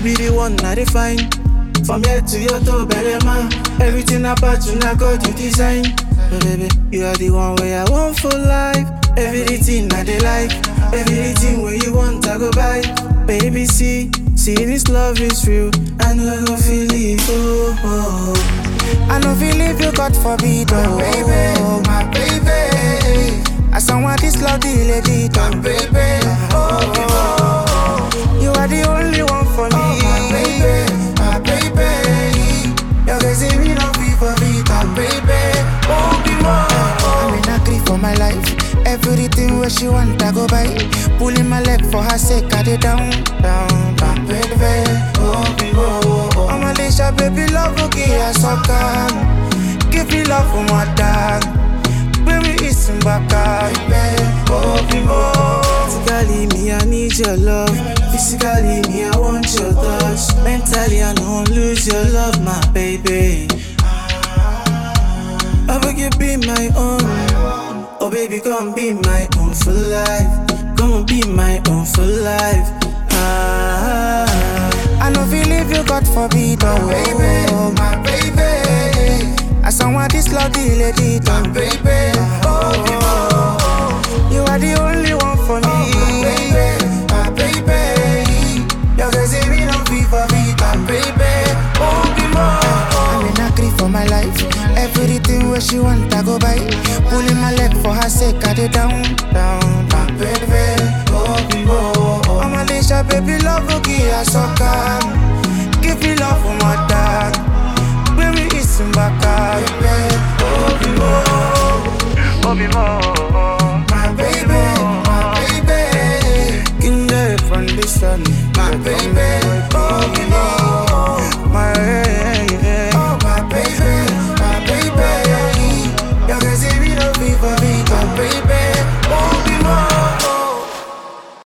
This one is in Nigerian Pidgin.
be the one I define. From here to your toe, better man. Everything about you, now God you design. Oh, baby, you are the one where I want for life. Everything I they like, everything where you want, I go buy. Baby, see, see this love is real. I know I go feel it. Oh, oh, oh. I know feel if you God forbid, oh baby, my baby. I someone this love the lady, My baby, oh, oh, oh. You are the only one for me, Oh, my baby, my baby. Your girls say me no be for me, my baby. Oh, be more. I'm in a grief for my life. Everything where she want, I go buy. Pulling my leg for her sake, I did down, down, My down. baby, oh, be more. I'm a Lisha, baby, love, okay, I suck Give me love for my dog. Baby, it's in back, Baby, oh, be more. Physically, me, I need your love. Physically, me, I want your touch. Mentally, I don't lose your love, my baby. I beg you be my own. Oh, baby, come be my own for life. Come be my own for life. Ah, I know feel if you God forbid, oh Baby, my baby. I someone this love the lady, My oh baby, oh, be more. You are the only one for My me. baby, my baby. Your girls say me no be for me, my baby. Oh, be more. I'm in a grief for my life. Everything where she want, I go buy. Pulling my leg for her sake, I did down, down, My down. baby, oh, be more. I'm a Lisha, baby, love, okay, I suck